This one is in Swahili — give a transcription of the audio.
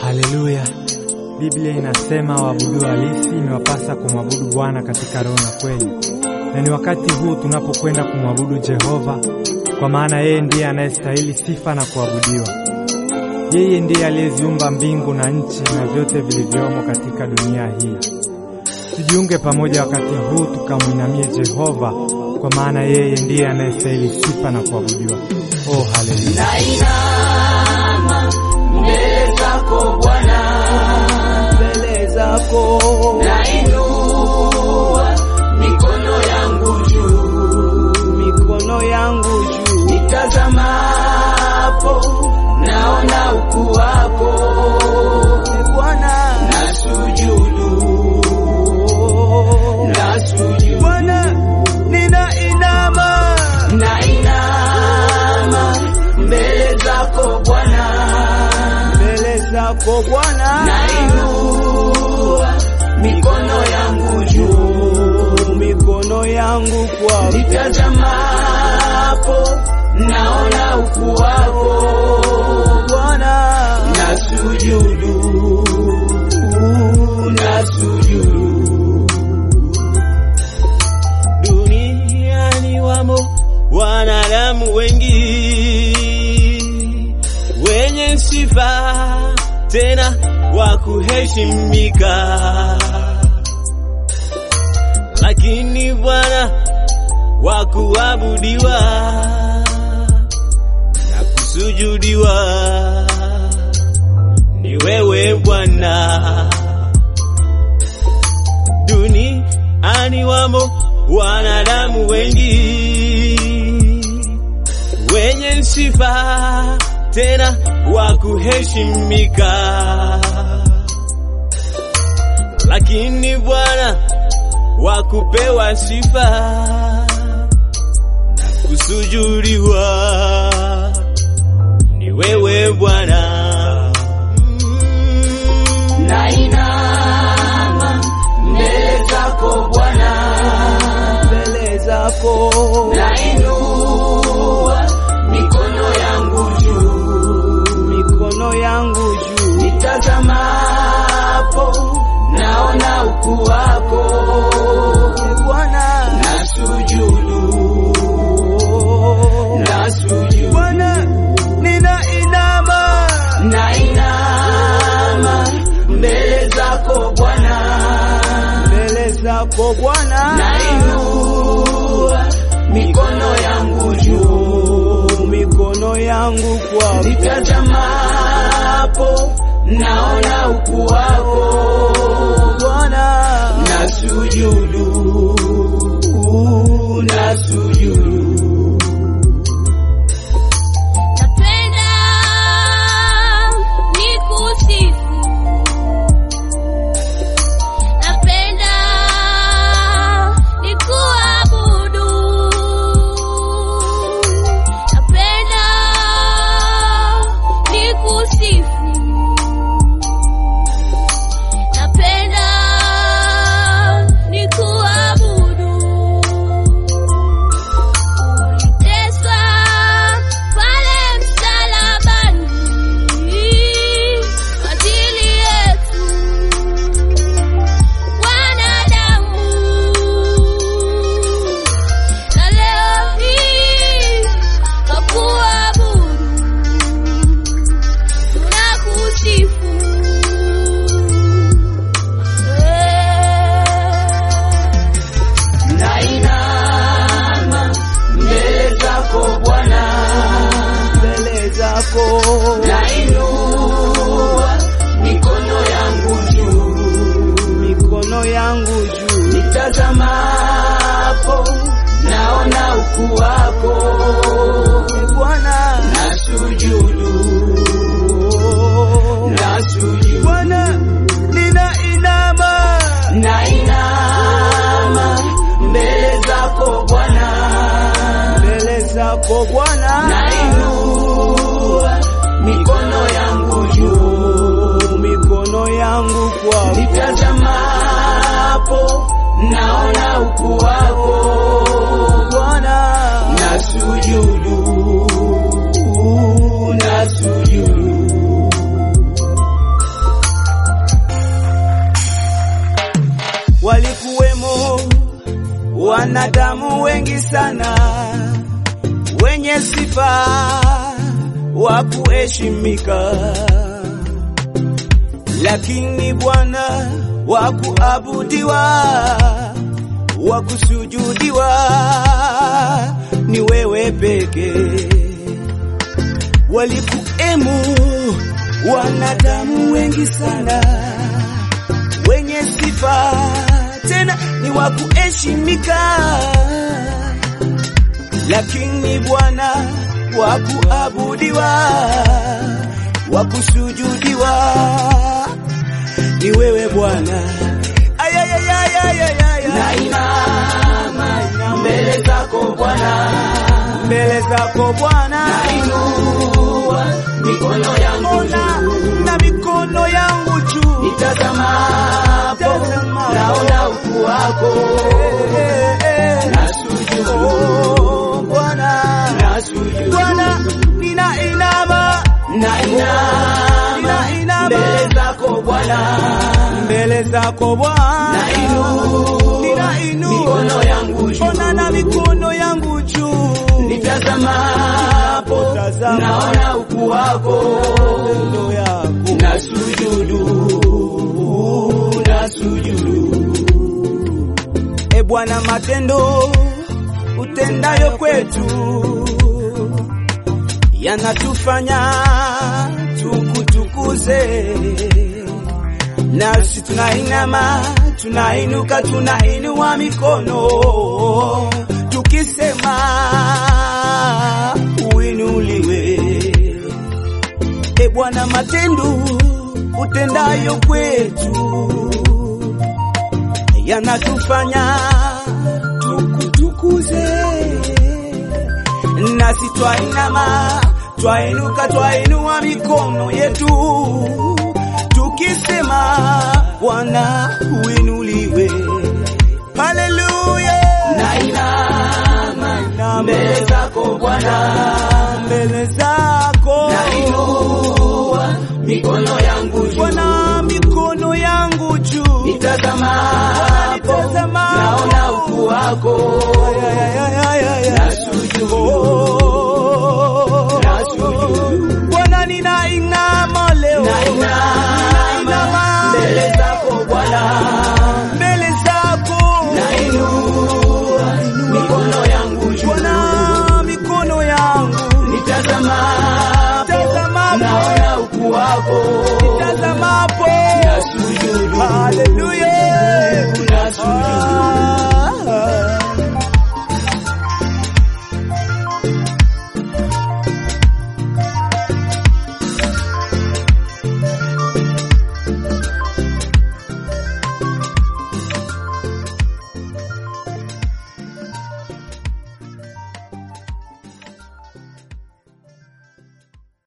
Haleluya! Biblia inasema waabudu halisi imewapasa kumwabudu Bwana katika roho na kweli, na ni wakati huu tunapokwenda kumwabudu Jehova, kwa maana yeye ndiye anayestahili sifa na kuabudiwa. Yeye ndiye aliyeziumba mbingu na nchi na vyote vilivyomo katika dunia hii. Tujiunge pamoja wakati huu tukamwinamie Jehova, kwa maana yeye ndiye anayestahili sifa na kuabudiwa. Oh, haleluya! Nainama mbele zako Bwana, mbele zako nainua mikono yangu juu, mikono yangu juu, nitazamapo naona ukuu wako, E Bwana na sujudu, na sujudu, Bwana, ninainama nainama mbele zako Bwana, mbele zako Bwana, nainua mikono yangu juu mikono yangu kwako, nitazamapo naona ukuu wako, Bwana na sujudu, na sujudu. Duniani wamo wanadamu wengi wenye sifa tena wa kuheshimika, lakini Bwana wa kuabudiwa na kusujudiwa ni wewe Bwana duniani wamo wanadamu wengi wenye sifa tena wa kuheshimika, lakini Bwana wa kupewa sifa na kusujudiwa ni wewe Bwana. Mm. Nainama mbele zako Bwana, mbele zako nainua mikono yangu juu, mikono yangu juu, nitazamapo naona ukuu wako, E Bwana na sujudu, na sujudu, Bwana, ninainama nainama mbele zako Bwana, mbele zako Bwana, nainua mikono yangu juu, mikono yangu kwako, nitazamapo naona ukuu wako, Bwana na sujudu, na sujudu. Napenda nikusifu, napenda nikuabudu, napenda nikusifu, napenda nikuabudu. Uliteswa pale msalabani kwa ajili yetu wanadamu, na leo hii twakuabudu, tunakusifu Eh. Nainama mbele zako Bwana, mbele zako nainua mikono yangu juu, mikono yangu juu, nitazamapo naona ukuu wako, E Bwana na sujudu, na sujudu, Bwana, ninainama nainama mbele zako Bwana, mbele zako Bwana, nainua mikono yangu juu, mikono yangu kwako, nitazamapo naona ukuu wako, Bwana na sujudu, na sujudu. wanadamu wengi sana wenye sifa wa kuheshimika, lakini Bwana wa kuabudiwa, wa kusujudiwa ni wewe pekee. Walikuemu wanadamu wengi sana wenye sifa tena ni wa kuheshimika, lakini Bwana wa kuabudiwa, wa kusujudiwa ni wewe Bwana. Ayayayayayayaya. Nainama mbele zako Bwana, mbele zako Bwana, nainua mikono yangu ona juu, na mikono yangu juu, nitazamapo Tazama. naona ukuu wako, Eh, eh. nasujudu, Oh, Bwana, nasujudu, Bwana, ninainama nainama Ninainama. mbele zako Bwana, mbele zako Bwana, nainua ninainua mikono yangu juu, ona na mikono yangu juu, nitazamapo Tazama. naona ukuu wako, Matendo yako nasujudu, nasujudu. E Bwana, matendo utendayo kwetu yanatufanya tukutukuze, nasi tunainama, tunainuka, tunainua mikono tukisema uinuliwe. E Bwana, matendo utendayo kwetu yanatufanya tukutukuze, nasi twainama, twainuka, twainua mikono yetu tukisema Bwana uinuliwe. Haleluya, Nainama mbele zako Bwana, mbele zako nainua mikono yangu juu, Bwana, mikono yangu juu, nitazamapo nitazamapo. naona ukuu wako, nasujudu, nasujudu, Bwana ninainama